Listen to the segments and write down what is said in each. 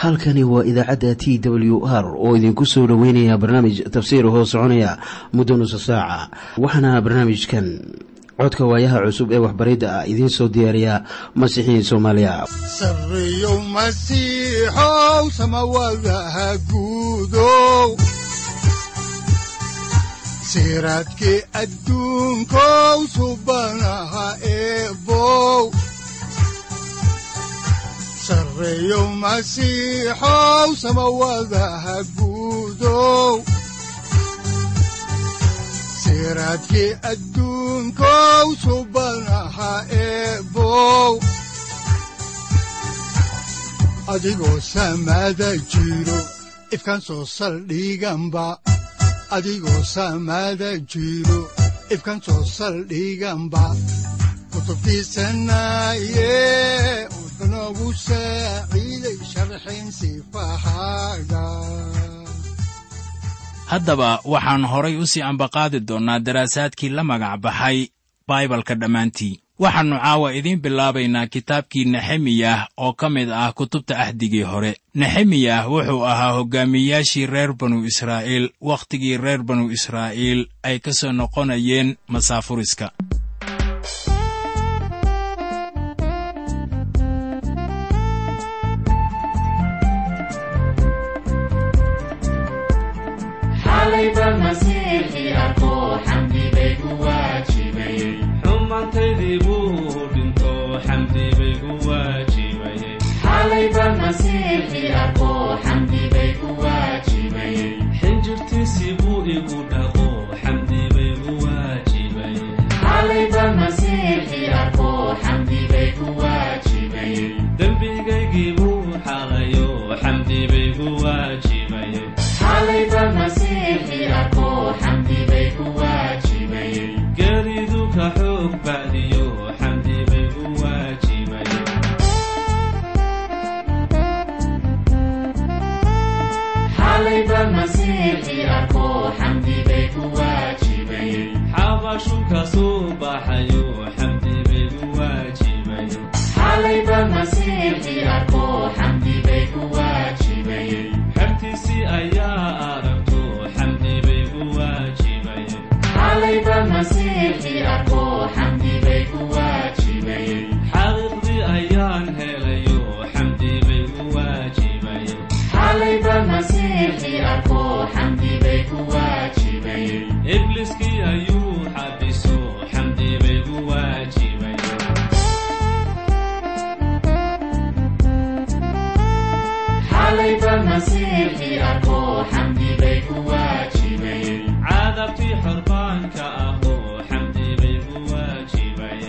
halkani waa idaacadda t w r oo idinku soo dhoweynaya barnaamij tafsiir hoo soconaya muddo nusa saaca waxaana barnaamijkan codka waayaha cusub ee waxbaridda ah idiin soo diyaariya masiixiin soomaaliya sareyow masiixow samawadaha guudow siraadkii adduunkow subanaha eebow sareyow masiixow samawadaha guudow siraadkii adduunkow subanaha eebow adigoo samada jiro ifkan soo saldhiganba adigoo samada jiro ifkan soo saldhiganba kutubtiisanaye unogu saaciiday sharxin sifahaaga haddaba waxaan horay u sii ambaqaadi doonnaa daraasaadkii la magac baxay baibalka dhammaantii waxaannu caawa idiin bilaabaynaa kitaabkii nexemiyah oo ka mid ah kutubta ahdigii hore nexemiyah wuxuu ahaa hoggaamiyayaashii reer banu israa'iil wakhtigii reer banu israa'iil ay ka soo noqonayeen masaafuriska xinjirtiisii buu igu dhaqo xamdi baygu waajibayedembigaygii buu xaqayo xamdi baygu waajibayegeeridu ka xoog bacdiyo xamdi baygu waajibaye xabashu ka soo baxayo xamdi baygu waajibayehartiisii ayaa aragto xamdi baygu waajibayexaqiiqdii ayaan helayo xamdi baygu waajibaye ibliskii ayuu xabiso xamdi baygu waajibaye caadabtii xorbaanka ahoo xamdi baygu waajibaye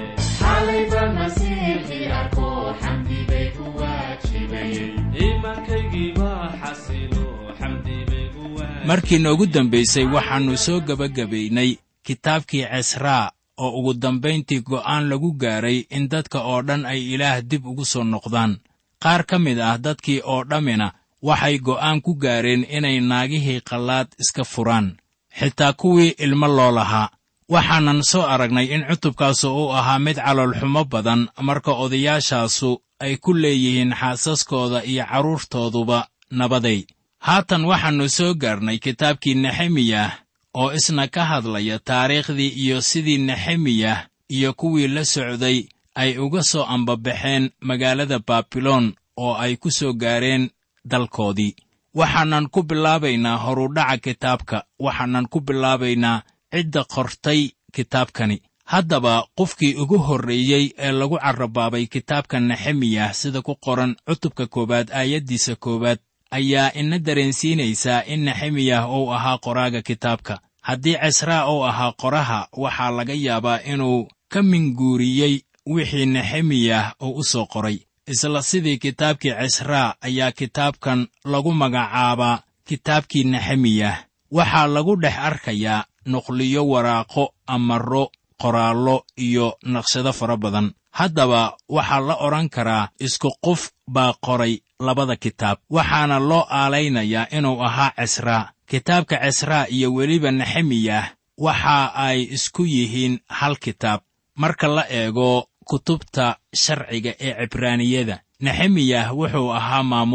iimaankaygii baa xasilo xamdi baygu markii noogu dambaysay waxaannu soo gebagabaynay kitaabkii cesraa oo ugu dambayntii go'aan lagu gaaray in dadka oo dhan ay ilaah dib ugu soo noqdaan qaar ka mid ah dadkii oo dhammina waxay go'aan ku gaareen inay naagihii qallaad iska furaan xitaa kuwii ilmo loo lahaa waxaanan soo aragnay in cutubkaasu uu ahaa mid caloolxumo badan marka odayaashaasu ay ku leeyihiin xaasaskooda iyo carruurtooduba nabaday haatan waxaannu soo gaarnay kitaabkii nexemiyah oo isna ka hadlaya taariikhdii iyo sidii nexemiyah iyo kuwii la socday ay uga soo ambabaxeen magaalada baabiloon oo ay ku soo gaareen dalkoodii waxaanan ku bilaabaynaa horudhaca kitaabka waxaanan ku bilaabaynaa cidda qortay kitaabkani haddaba qofkii ugu horreeyey ee lagu carrabaabay kitaabka nexemiyah sida ku qoran cutubka koowaad aayaddiisa koowaad ayaa ina dareensiinaysaa in nexemiyah uu ahaa qoraaga kitaabka haddii cesraa uu ahaa qoraha waxaa laga yaabaa inuu ka minguuriyey wixii nexemiyah uu u soo qoray isla sidii kitaabkii cesraa ayaa kitaabkan lagu magacaabaa kitaabkii nexemiyah waxaa lagu dhex arkayaa nuqliyo waraaqo amarro qoraallo iyo naqshado fara badan haddaba waxaa la odhan karaa isku qof baa qoray labada kitaab waxaana loo aalaynayaa inuu ahaa cesraa kitaabka cesraa iyo weliba nexemiyah waxa ay isku yihiin hal kitaab marka la eego kutubta sharciga ee cibraaniyada nexemiyah wuxuu ahaa maamule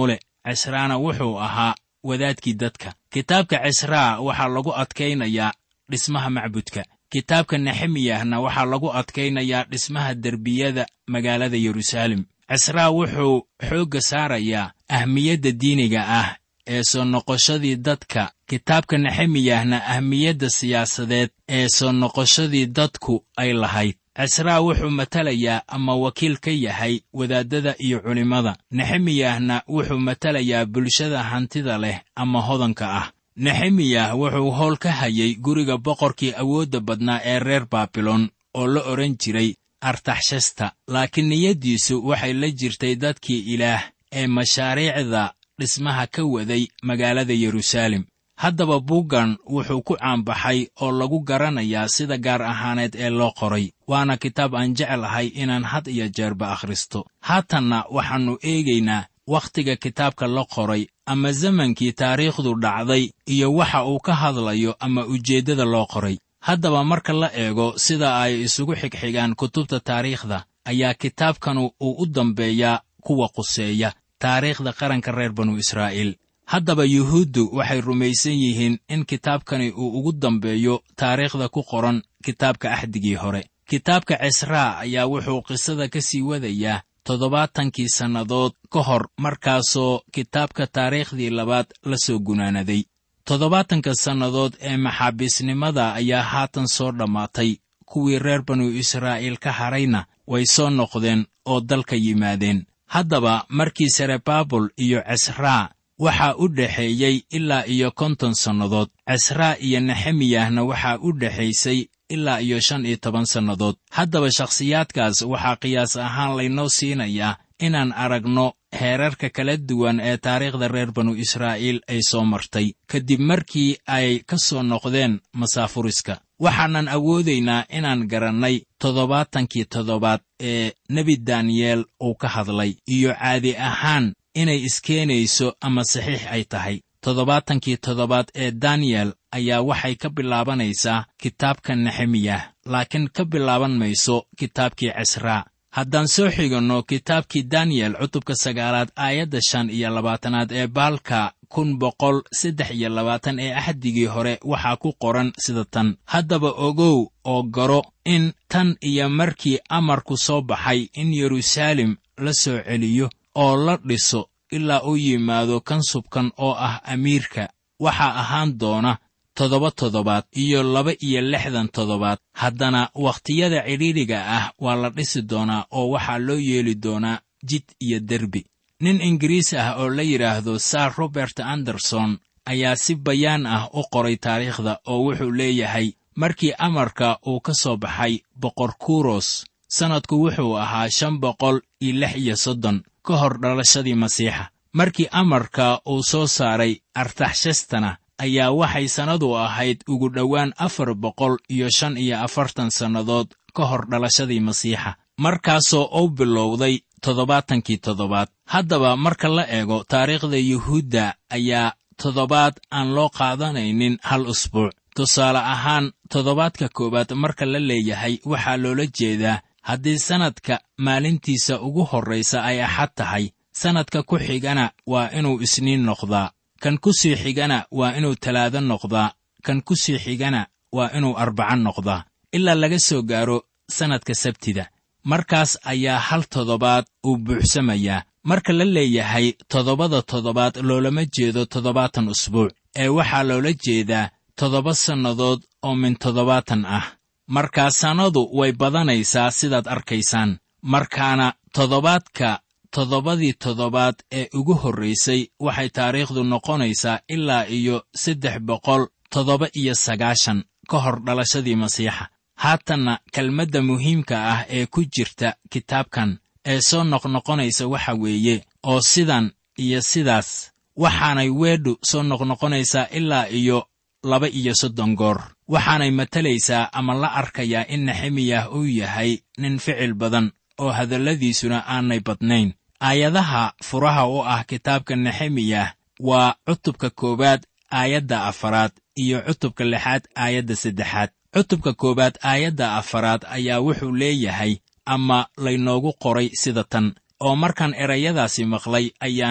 cisraana wuxuu ahaa wadaadkii dadka kitaabka cisraa waxaa lagu adkaynayaa dhismaha macbudka kitaabka nexemiyahna waxaa lagu adkaynayaa dhismaha derbiyada magaalada yeruusaalem cisraa wuxuu xoogga saarayaa ahmiyadda diiniga ah ee soo noqoshadii dadka kitaabka nexemiyahna ahmiyadda siyaasadeed ee soo noqoshadii dadku ay lahayd cisraa wuxuu matalayaa ama wakiil ka yahay wadaaddada iyo culimmada nexemiyahna wuxuu matalayaa bulshada hantida leh ama hodanka ah nexemiyah wuxuu howl ka hayay guriga boqorkii awoodda badnaa ee reer baabilon oo la odhan jiray artaxshasta laakiin niyaddiisu waxay la jirtay dadkii ilaah ee mashaariicda dhismaha ka waday magaalada yeruusaalem haddaba buuggan wuxuu ku caanbaxay oo lagu garanayaa sida gaar ahaaneed ee loo qoray waana kitaab aan jeclahay inaan had iyo jeerba akhristo haatanna waxaannu eegaynaa wakhtiga kitaabka la qoray ama zamankii taariikhdu dhacday iyo waxa uu ka hadlayo ama ujeeddada loo qoray haddaba marka la eego sida ay isugu xigxigaan kutubta taariikhda ayaa kitaabkanu uu u dambeeyaa kuwa quseeya taariikhda qaranka reer banu israa'iil haddaba yuhuuddu waxay rumaysan yihiin in kitaabkani uu ugu dambeeyo taariikhda ku qoran kitaabka axdigii hore kitaabka cisraa ayaa wuxuu qisada ka sii wadayaa toddobaatankii sannadood ka hor markaasoo kitaabka taariikhdii labaad la soo gunaanaday toddobaatanka sannadood ee maxaabiisnimada ayaa haatan soo dhammaatay kuwii reer banu israa'iil ka hadhayna way soo noqdeen oo dalka yimaadeen haddaba markii serebaabul iyo cisraa waxaa u dhexeeyey ilaa iyo konton sannadood cisraa iyo nexemiyahna waxaa u dhexaysay ilaa iyo shan iyo toban sannadood haddaba shakhsiyaadkaas waxaa qiyaas ahaan laynoo siinayaa inaan aragno heerarka kala duwan ee taariikhda reer banu israa'iil ay soo martay kadib markii ay ka soo noqdeen masaafuriska waxaanan awoodaynaa inaan garannay toddobaatankii toddobaad ee nebi daniyeel uu ka hadlay iyo caadi ahaan inay iskeenayso ama saxiix ay tahay toddobaatankii toddobaad ee daniyel ayaa waxay ka bilaabanaysaa kitaabka nexemiyah laakiin ka bilaaban mayso kitaabkii cisraa haddaan soo xiganno kitaabkii daniyel cutubka sagaalaad aayadda shan iyo labaatanaad ee baalka kun boqol saddex iyo labaatan ee axdigii hore waxaa ku qoran sida tan haddaba ogow oo garo in tan iyo markii amarku soo baxay in yeruusaalem la soo celiyo oo la dhiso ilaa uu yimaado kan subkan oo ah amiirka waxaa ahaan doona toddoba toddobaad iyo laba iyo lixdan toddobaad haddana wakhtiyada cidhiidhiga ah waa la dhisi doonaa oo waxaa loo yeeli doonaa jid iyo derbi nin ingiriis ah oo la yidhaahdo sar robert anderson ayaa si bayaan ah u qoray taariikhda oo wuxuu leeyahay markii amarka uu ka soo baxay boqor kuros sannadku wuxuu ahaa shan boqol iyo lix iyo soddon ka hor dhalashadii masiixa markii amarka uu soo saaray artaxshastana ayaa waxay sannadu ahayd ugu dhowaan afar boqol iyo shan iyo afartan sannadood ka hor dhalashadii masiixa markaasoo uu bilowday toddobaatankii toddobaad haddaba marka la eego taariikhda yuhuudda ayaa toddobaad aan loo qaadanaynin hal usbuuc tusaale ahaan toddobaadka koowaad marka la leeyahay waxaa loola jeedaa haddii sannadka maalintiisa ugu horraysa ay axad tahay sannadka ku xigana waa inuu isniin noqdaa kan ku sii xigana waa inuu talaado noqdaa kan ku sii xigana waa inuu arbaca noqdaa ilaa laga soo gaaro sannadka sabtida markaas ayaa hal toddobaad uu buuxsamayaa marka la leeyahay toddobada toddobaad loolama jeedo toddobaatan usbuuc ee waxaa loola jeedaa toddoba sannadood oo min toddobaatan ah markaa sannadu way badanaysaa sidaad arkaysaan markaana toddobaadka toddobadii toddobaad ee ugu horraysay waxay taariikhdu noqonaysaa ilaa iyo saddex boqol toddoba iyo sagaashan ka hor dhalashadii masiixa haatanna kelmadda muhiimka ah ee ku jirta kitaabkan ee soo noqnoqonaysa waxa weeye oo sidan iyo sidaas waxaanay weedhu soo noqnoqonaysaa ilaa iyo laba iyo soddon goor waxaanay matalaysaa ama la arkayaa in nexemiyah uu yahay nin ficil badan oo hadalladiisuna aanay badnayn aayadaha furaha u ah kitaabka nexemiyah waa cutubka koowaad aayadda afaraad iyo cutubka lixaad aayadda saddexaad cutubka koowaad aayadda afaraad ayaa wuxuu leeyahay ama laynoogu qoray sida tan oo markaan erayadaasi maqlay ayaan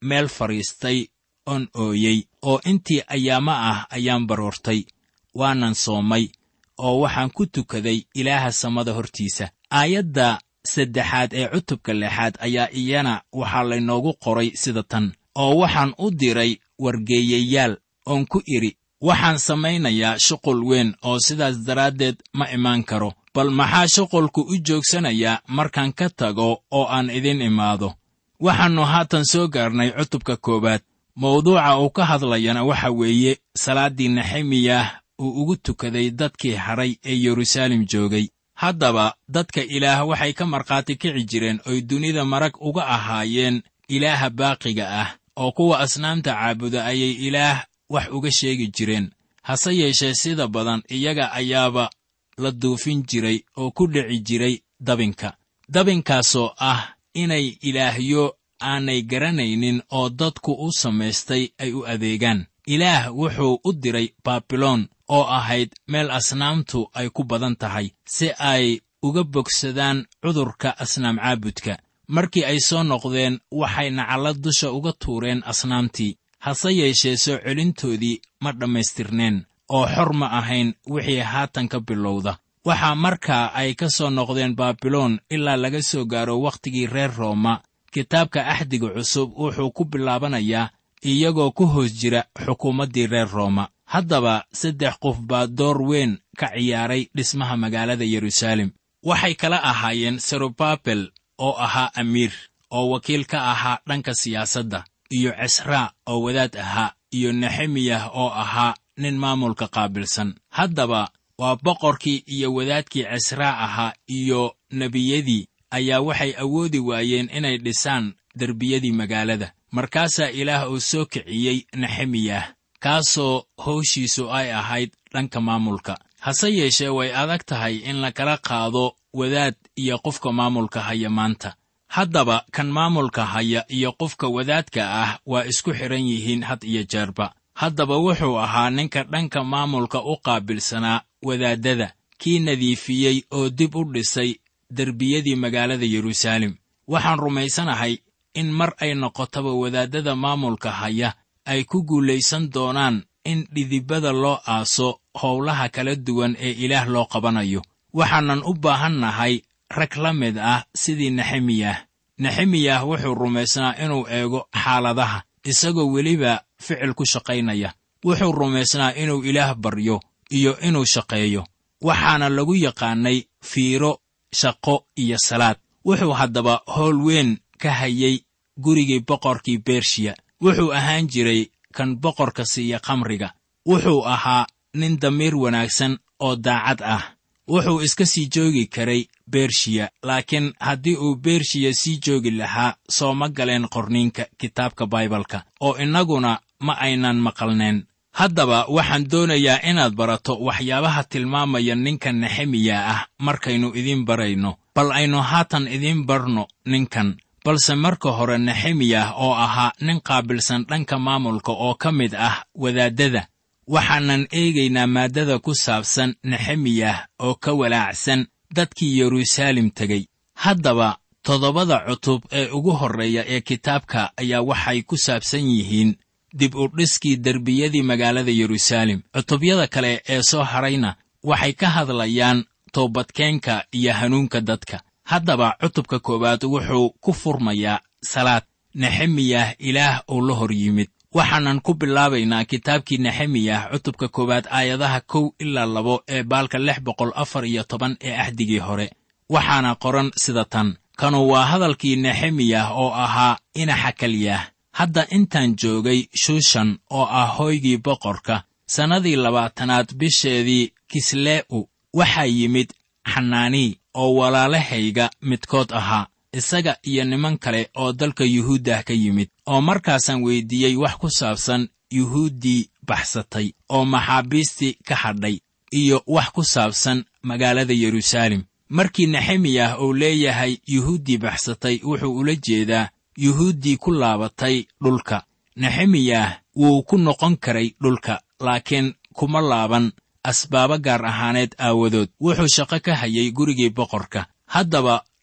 meel fadhiistay oon ooyey oo intii ayaamo ah ayaan baroortay waanan soomay oo waxaan ku tukaday ilaaha samada hortiisa aayadda saddexaad ee cutubka lixaad ayaa iyana waxaa laynoogu qoray sida tan oo waxaan u diray wargeeyayaal oon ku idhi waxaan samaynayaa shuqul weyn oo sidaas daraaddeed ma imaan karo bal maxaa shuqulku u joogsanayaa markaan ka tago oo aan idin imaado waxaannu haatan soo gaarnay cutubka koowaad mawduuca uu ka hadlayana waxa weeye salaaddii nexemiyah uu ugu tukaday dadkii hadhay ee yeruusaalem joogay haddaba dadka ilaah waxay ka markhaati kici jireen oy dunida marag uga ahaayeen ilaaha baaqiga ah oo kuwa asnaamta caabuda ayay ilaah wax uga sheegi jireen hase yeeshee sida badan iyaga ayaaba la duufin jiray oo ku dhici jiray dabinka dabinkaasoo ah inay ilaahyo aanay garanaynin oo dadku u samaystay ay u adeegaan ilaah wuxuu u diray baabiloon oo ahayd meel asnaamtu ay ku badan tahay si ay uga bogsadaan cudurka asnaam caabudka markii ay soo noqdeen waxay nacalla dusha uga tuureen asnaamtii hase yeeshee soo celintoodii ma dhammaystirneen oo xor ma ahayn wixii haatan ka bilowda waxaa markaa ay ka soo noqdeen baabiloon ilaa laga soo gaaro wakhtigii reer rooma kitaabka axdiga cusub wuxuu ku bilaabanayaa iyagoo ku hoos jira xukuumaddii reer rooma haddaba saddex qof baa door weyn ka ciyaaray dhismaha magaalada yeruusaalem waxay kala ahaayeen serubabel oo ahaa amiir oo wakiil ka ahaa dhanka siyaasadda iyo cesraa oo wadaad ahaa iyo nexemiyah oo ahaa nin maamulka qaabilsan haddaba waa boqorkii iyo wadaadkii cesraa ahaa iyo nebiyadii ayaa waxay awoodi waayeen inay dhisaan derbiyadii magaalada markaasaa ilaah uu soo kiciyey nexemiyah kaasoo howshiisu ay ahayd dhanka maamulka hase yeeshee way adag tahay in lakala qaado wadaad iyo qofka maamulka haya maanta haddaba kan maamulka haya iyo qofka wadaadka ah waa isku xidhan yihiin had iyo jeerba haddaba wuxuu ahaa ninka dhanka maamulka u qaabilsanaa wadaaddada kii nadiifiyey oo dib u dhisay derbiyadii magaalada yeruusaalem waxaan rumaysanahay in mar ay noqotaba wadaaddada maamulka haya ay ku guulaysan doonaan in dhidibada loo aaso howlaha kala duwan ee ilaah loo qabanayo waxaanan u baahan nahay rag la mid ah sidii nexemiyah nexemiyah wuxuu rumaysnaa inuu eego xaaladaha isagoo weliba ficil ku shaqaynaya wuxuu rumaysnaa inuu ilaah baryo iyo inuu shaqeeyo waxaana lagu yaqaannay fiiro shaqo iyo salaad wuxuu haddaba howl weyn ka hayay gurigii boqorkii bershiya wuxuu ahaan jiray kan boqorka siiya khamriga wuxuu ahaa nin damiir wanaagsan oo daacad ah wuxuu iska sii joogi karay bershiya laakiin haddii uu bershiya sii joogi lahaa soo ma galeen qorniinka kitaabka baibalka oo innaguna ma aynan maqalneen haddaba waxaan doonayaa inaad barato waxyaabaha tilmaamaya ninka nexemiya ah markaynu idiin barayno bal aynu haatan idiin barno ninkan balse marka hore nexemiyah oo ahaa nin qaabilsan dhanka maamulka oo ka mid ah wadaaddada waxaanan eegaynaa maaddada ku saabsan nexemiyah oo ka walaacsan dadkii yeruusaalem tegey haddaba toddobada cutub ee ugu horreeya ee kitaabka ayaa waxay ku saabsan yihiin dib u dhiskii derbiyadii magaalada yeruusaalem cutubyada kale ee soo hadhayna waxay ka hadlayaan toobadkeenka iyo hanuunka dadka haddaba cutubka koowaad wuxuu ku furmayaa salaad nexemiyah ilaah uu la hor yimid waxaanan ku bilaabaynaa kitaabkii nexemiyah cutubka koowaad aayadaha kow ilaa labo ee baalka lix boqol afar iyo toban ee axdigii hore waxaana qoran sida tan kanu waa hadalkii nexemiyah oo ahaa inaxa kaliyah hadda intaan joogay shushan oo ah hoygii boqorka sannadii labaatanaad bisheedii kislee'u waxaa yimid xanaanii oo walaalahayga midkood ahaa isaga iyo niman kale oo dalka yuhuuddah ka yimid oo markaasaan weyddiiyey wax ku saabsan yuhuuddii baxsatay oo maxaabiistii ka hadhay iyo wax ku saabsan magaalada yeruusaalem markii nexemiyah uu leeyahay yuhuuddii baxsatay wuxuu ula jeedaa yuhuuddii ku laabatay dhulka nexemiyah wuu ku noqon karay dhulka laakiin kuma laaban asbaabo gaar ahaaneed aawadood wuxuu shaqo ka hayay gurigii boqorka haddaba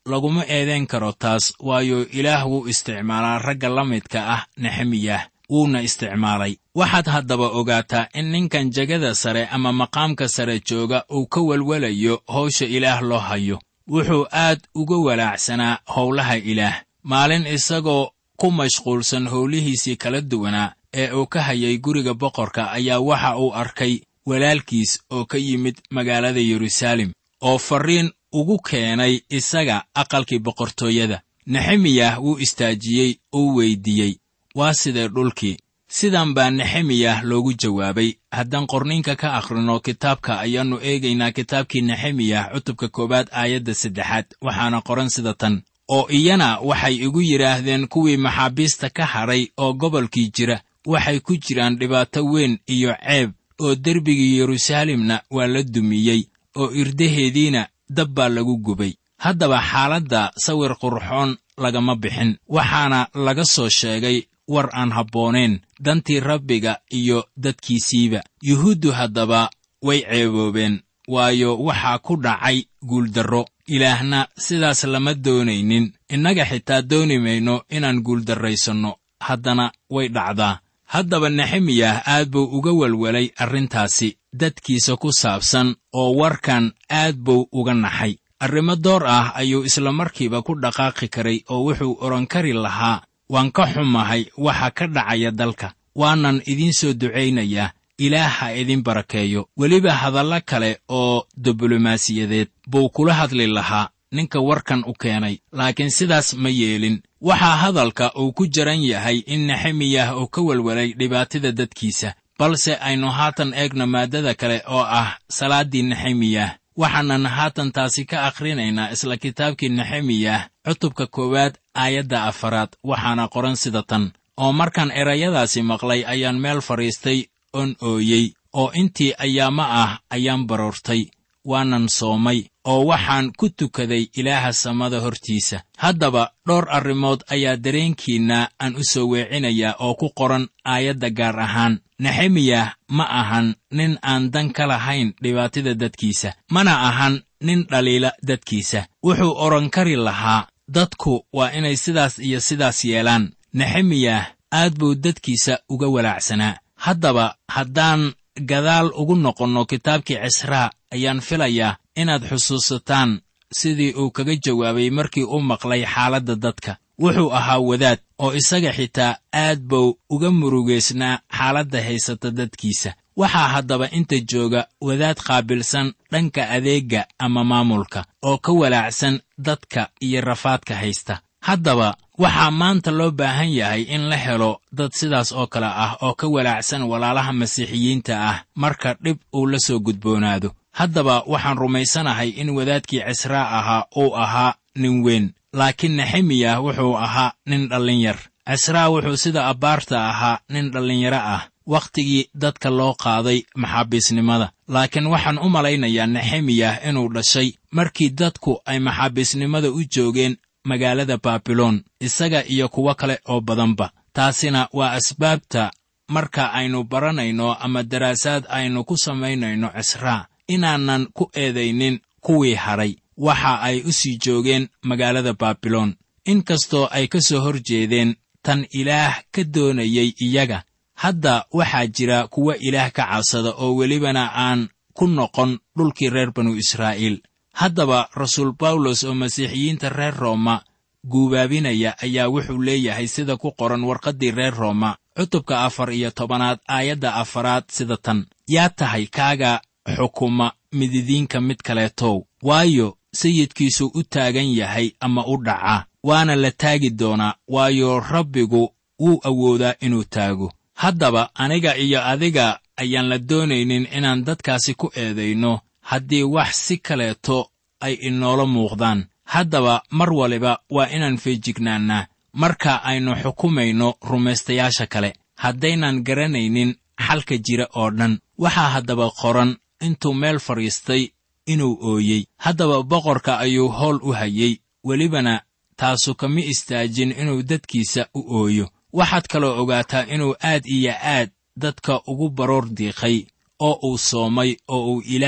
laguma eedayn karo taas waayo ilaah wuu isticmaalaa ragga la midka ah nexemiyah wuuna isticmaalay waxaad haddaba ogaataa in ninkan jegada sare ama maqaamka sare jooga uu ka welwelayo hawsha ilaah loo hayo wuxuu aad uga walaacsanaa howlaha ilaah maalin isagoo ku mashquulsan howlihiisii kala duwanaa ee uu ka hayay guriga boqorka ayaa waxa uu arkay walaalkiis oo ka yimid magaalada yeruusaalem oo farriin ugu keenay isaga aqalkii boqortooyada nexemiyah wuu istaajiyey uu weyddiiyey waa sidee dhulkii sidan baa nexemiyah loogu jawaabay haddaan qorniinka ka akhrino kitaabka ayaannu eegaynaa kitaabkii nexemiyah cutubka koowaad aayadda saddexaad waxaana qoran sida tan oo iyana waxay igu yidhaahdeen kuwii maxaabiista ka hadhay oo gobolkii jira waxay ku jiraan dhibaato weyn iyo ceeb oo derbigii yeruusaalemna waa la dumiyey oo irdaheediina dab baa lagu gubay haddaba xaaladda sawir qurxoon lagama bixin waxaana laga soo sheegay war aan habboonayn dantii rabbiga iyo dadkiisiiba yuhuuddu haddaba way ceeboobeen waayo waxaa ku dhacay guuldarro ilaahna sidaas lama doonaynin innaga xitaa dooni mayno inaan guuldarraysanno haddana way dhacdaa haddaba nexemiyah aad buu uga welwelay arrintaasi dadkiisa ku saabsan oo warkan aad buu uga naxay arrimo door ah ayuu isla markiiba ku dhaqaaqi karay oo wuxuu odhan kari lahaa waan ka xumahay waxa ka dhacaya dalka waanan idiin soo ducaynayaa ilaah ha idin barakeeyo weliba hadallo kale oo diblomaasiyadeed buu kula hadli lahaa ninka warkan u keenay laakiin sidaas ma yeelin waxaa hadalka uu ku jaran yahay in nexemiyah uu ka welwelay dhibaatada dadkiisa balse aynu haatan eegno maaddada kale oo ah salaaddii nexemiyah waxaanan haatan taasi ka akhrinaynaa isla kitaabkii nexemiyah cutubka koowaad aayadda afaraad waxaana qoran sida tan oo markaan erayadaasi maqlay ayaan meel fadhiistay oon ooyey oo intii ayaama ah ayaan baroortay waanan soomay oo waxaan ku tukaday ilaaha samada hortiisa haddaba dhowr arrimood ayaa dareenkiinna aan u soo weecinayaa oo ku qoran aayadda gaar ahaan nexemiyah ma ahan nin aan dan ka lahayn dhibaatada dadkiisa mana ahan nin dhaliila dadkiisa wuxuu odhan kari lahaa dadku waa inay sidaas iyo sidaas yeelaan nexemiyah aad buu dadkiisa uga walaacsanaa haddaba haddaan gadaal ugu noqonno kitaabkii cisraa ayaan filayaa inaad xusuusataan sidii uu kaga jawaabay markii u maqlay xaaladda dadka wuxuu ahaa wadaad oo isaga xitaa aad buu uga murugaysnaa xaaladda haysata dadkiisa waxaa haddaba inta jooga wadaad qaabilsan dhanka adeegga ama maamulka oo ka walaacsan dadka iyo rafaadka haysta haddaba waxaa maanta loo baahan yahay in la helo dad sidaas oo kale ah oo ka walaacsan walaalaha masiixiyiinta ah marka dhib uu la soo gudboonaado haddaba waxaan rumaysanahay in wadaadkii cisraa ahaa uu ahaa nin weyn laakiin nexemiyah wuxuu ahaa nin dhallinyar cisraa wuxuu sida abbaarta ahaa nin dhallinyaro ah wakhtigii dadka loo qaaday maxaabiisnimada laakiin waxaan u malaynayaa nexemiyah inuu dhashay markii dadku ay maxaabiisnimada u joogeen magaalada baabiloon isaga iyo kuwo kale oo badanba taasina waa asbaabta marka aynu baranayno ama daraasaad aynu ku samaynayno cisraa inaanan ku eedaynin kuwii hadhay waxa ay u sii joogeen magaalada baabiloon inkastoo ay ka soo hor jeedeen tan ilaah ka doonayey iyaga hadda waxaa jira kuwa ilaah ka cabsada oo welibana aan ku noqon dhulkii reer banu israa'iil haddaba rasuul bawlos oo masiixiyiinta reer rooma guubaabinaya ayaa wuxuu leeyahay sida ku qoran warqaddii reer rooma cutubka afar iyo tobanaad aayadda afaraad sida tan yaa tahay kaaga xukuma mididiinka mid kaleetow waayo sayidkiisu u taagan yahay ama u dhaca waana la taagi doonaa waayo rabbigu wuu awoodaa inuu taago haddaba aniga iyo adiga ayaan la doonaynin inaan dadkaasi ku eedayno haddii wax si kaleeto ay inoola muuqdaan haddaba mar waliba waa inaan feejignaannaa marka aynu xukumayno rumaystayaasha kale haddaynan garanaynin xalka jira oo dhan waxaa haddaba qoran intuu meel fadhiistay inuu ooyey haddaba boqorka ayuu howl u hayey welibana taasu kama istaajin inuu dadkiisa u ooyo waxaad kaloo ogaataa inuu aad iyo aad dadka ugu baroor diiqay oo uu soomay oo uu ilaah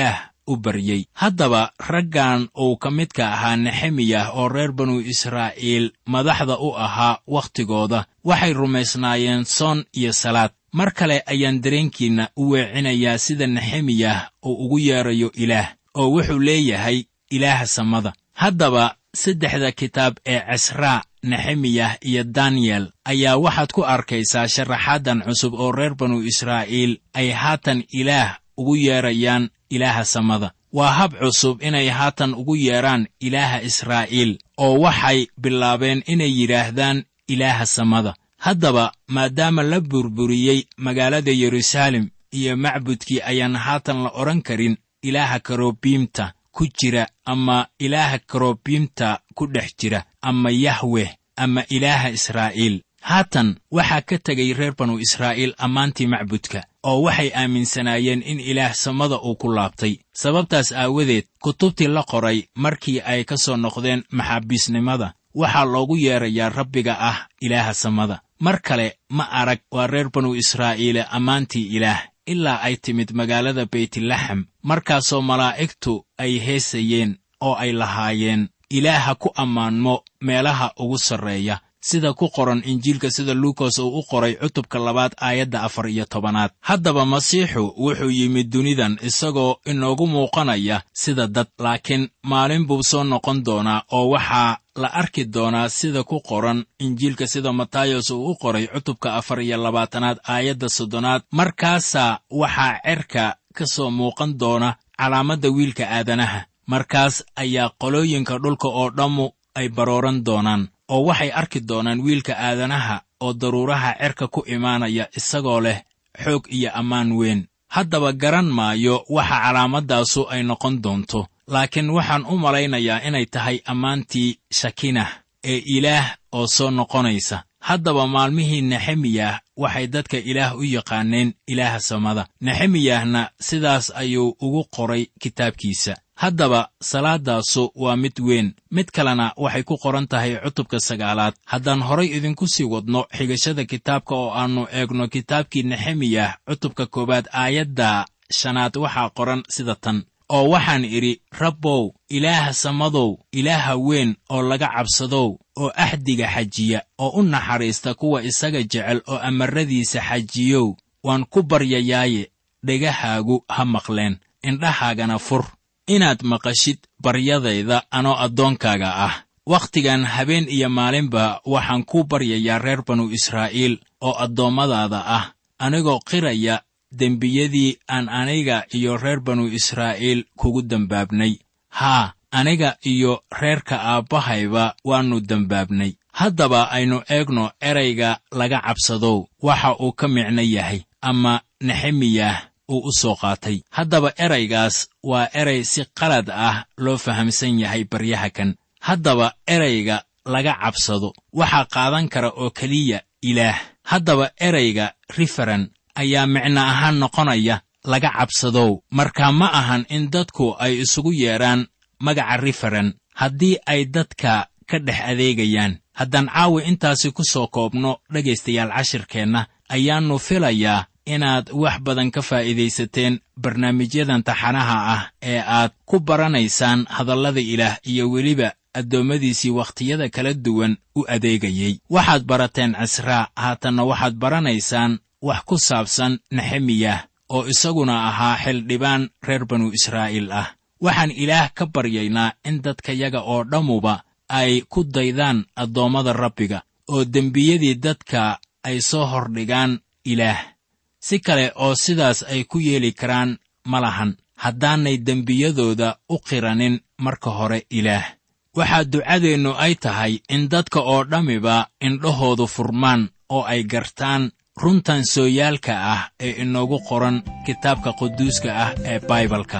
u baryey haddaba raggan uu ka midka ahaa nexemiyah oo reer banu israa'iil madaxda u ahaa wakhtigooda waxay rumaysnaayeen soon iyo salaad mar kale ayaan dareenkiinna u weecinayaa sida nexemiyah uu ugu yeedrayo ilaah oo wuxuu leeyahay ilaaha samada haddaba saddexda kitaab ee casraa nexemiyah iyo daniyel ayaa waxaad ku arkaysaa sharaxaadan cusub oo reer banu israa'iil ay haatan ilaah ugu yeedrayaan ilaaha samada waa hab cusub inay haatan ugu yeedhaan ilaaha israa'iil oo waxay bilaabeen inay yidhaahdaan ilaaha samada haddaba maadaama la burburiyey magaalada yeruusaalem iyo macbudkii ayaan haatan la odhan karin ilaaha karobiimta ku jira ama ilaaha karobiimta ku dhex jira ama yahweh ama ilaaha israa'iil haatan waxaa ka tegay reer banu israa'iil ammaantii macbudka oo waxay aaminsanaayeen in ilaah samada uu ku laabtay sababtaas aawadeed kutubtii la qoray markii ay ka soo noqdeen maxaabiisnimada waxaa loogu yeedrayaa rabbiga ah ilaaha samada mar kale ma arag waa reer banu israa'iile ammaantii ilaah ilaa ay timid magaalada beytlaxem markaasoo malaa'igtu ay heesayeen oo ay lahaayeen ilaaha ku ammaanmo meelaha ugu sarreeya sida ku qoran injiilka sida luukas uu u qoray cutubka labaad aayadda afar iyo tobanaad haddaba masiixu wuxuu yimid dunidan isagoo inoogu muuqanaya sida dad laakiin maalin buu soo noqon doonaa oo waxaa la arki doonaa sida ku qoran injiilka sida matayos uu u qoray cutubka afar iyo labaatanaad aayadda soddonaad markaasaa waxaa cerka ka soo muuqan doona calaamadda wiilka aadanaha markaas ayaa qolooyinka dhulka oo dhammu ay barooran doonaan oo waxay arki doonaan wiilka aadanaha oo daruuraha cerka ku imaanaya isagoo leh xoog iyo ammaan weyn haddaba garan maayo waxa calaamadaasu ay noqon doonto laakiin waxaan u malaynayaa inay tahay ammaantii shakinah ee ilaah oo soo noqonaysa haddaba maalmihii nexemiyah waxay dadka ilaah u yaqaaneen ilaaha samada nexemiyahna sidaas ayuu ugu qoray kitaabkiisa haddaba salaadaasu waa mid weyn mid kalena waxay ku qoran tahay cutubka sagaalaad haddaan horay idinku sii wadno xigashada kitaabka oo aannu eegno kitaabkii nexemiyah cutubka koowaad aayadda shanaad waxaa qoran sida tan oo waxaan idhi rabbow ilaaha samadow ilaaha weyn oo laga cabsadow oo axdiga xajiya oo u naxariista kuwa isaga jecel oo amarradiisa xajiyow waan ku baryayaaye dhegahaagu ha maqleen indhahaagana fur inaad maqashid baryadayda anoo addoonkaaga ah wakhtigan habeen iyo maalinba waxaan kuu baryayaa reer banu israa'iil oo addoommadaada ah anigoo qiraya dembiyadii aan aniga iyo reer banu israa'iil kugu dembaabnay haa aniga iyo reerka aabbahayba waannu dembaabnay haddaba aynu eegno erayga laga cabsadow waxa uu ka micno yahay ama nexemiyah uu u soo qaatay haddaba eraygaas waa eray si qalad ah loo fahamsan yahay baryaha kan haddaba erayga laga cabsado waxaa qaadan kara oo keliya ilaah haddaba erayga riferen ayaa micno ahaan noqonaya laga cabsadow marka ma ahan in dadku ay isugu yeedhaan magaca riferen haddii ay dadka ka dhex adeegayaan haddaan caawi intaasi ku soo koobno dhegaystayaal cashirkeenna ayaannu filayaa inaad wax badan ka faa'iidaysateen barnaamijyadan taxanaha ah ee aad ku baranaysaan hadallada ilaah iyo weliba addoommadiisii wakhtiyada kala duwan u adeegayey waxaad barateen cisraa haatanna waxaad baranaysaan wax ku saabsan nexemiyah oo isaguna ahaa xildhibaan reer banu israa'iil ah waxaan ilaah ka baryaynaa in dadkayaga oo dhammuba ay ku daydaan addoommada rabbiga oo dembiyadii dadka ay soo hordhigaan ilaah si kale oo sidaas ay ku yeeli karaan ma lahan haddaanay dembiyadooda u qiranin marka hore ilaah waxaa ducadeennu ay tahay in dadka oo dhammiba indhahoodu furmaan oo ay gartaan runtan sooyaalka ah ee inoogu qoran kitaabka quduuska ah ee baibalka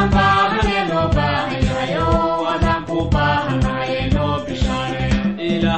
ilaah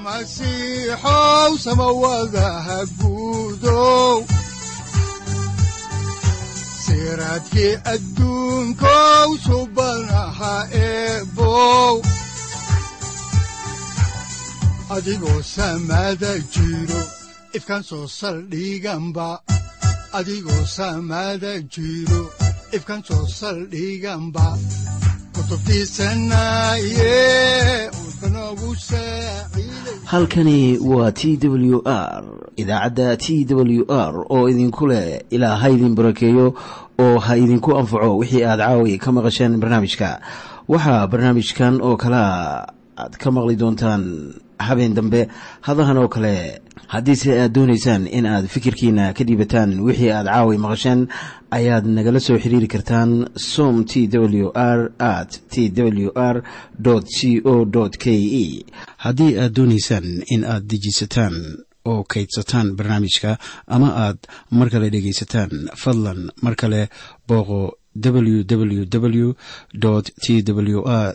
masiixow samawadaha guudow siraadkii adduunkow subanaha eebow adigoo samada jiro ifkaan soo saldhiganba adigoo samada jiro ifkaan soo saldhiganba halkani waa t w r idaacadda t w r oo idinku leh ilaa ha idin barakeeyo oo ha idinku anfaco wixii aad caawi ka maqasheen barnaamijka waxaa barnaamijkan oo kalea aad ka maqli doontaan habeen dambe hadahan oo kale haddiise aad doonaysaan in aad fikirkiina ka dhiibataan wixii aad caawi maqasheen ayaad nagala soo xiriiri kartaan som t w r at t w r c o k e haddii aad doonaysaan in aad dejiisataan oo kaydsataan barnaamijka ama aad mar kale dhegaysataan fadlan mar kale booqo www t w r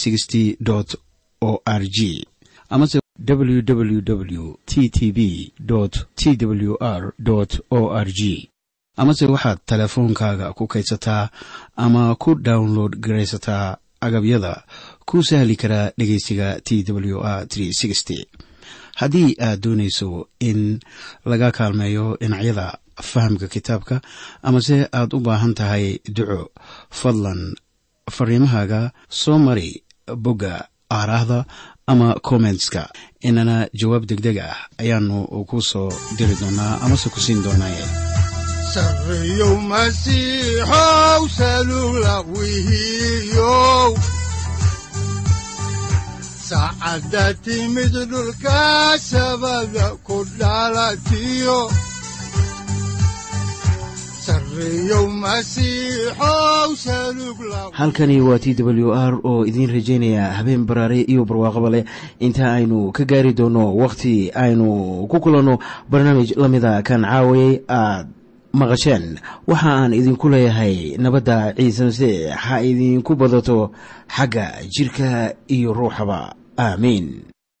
o r g amase www t t b t w r o r g amase waxaad teleefoonkaaga ku kaydsataa ama ku download garaysataa agabyada ku sahli karaa dhegeysiga t w r haddii aad doonayso in laga kaalmeeyo dhinacyada fahamka kitaabka amase aad u baahan tahay duco fadlan fariimahaaga soo mari bogga aaraahda ama kommentska inana jawaab degdeg ah ayaanu ku soo diri doonaa amase ku siin doonaaye sareyow masiixow salula wihiyow saacadda timid dhulka sabada ku dhalatiyo halkani waa t w r oo idiin rajaynaya habeen baraare iyo barwaaqaba leh inta aynu ka gaari doono wakhti aynu ku kulanno barnaamij la mida kan caawayay aad maqasheen waxa aan idinku leeyahay nabadda ciise masiix ha idinku badato xagga jidhka iyo ruuxaba aamiin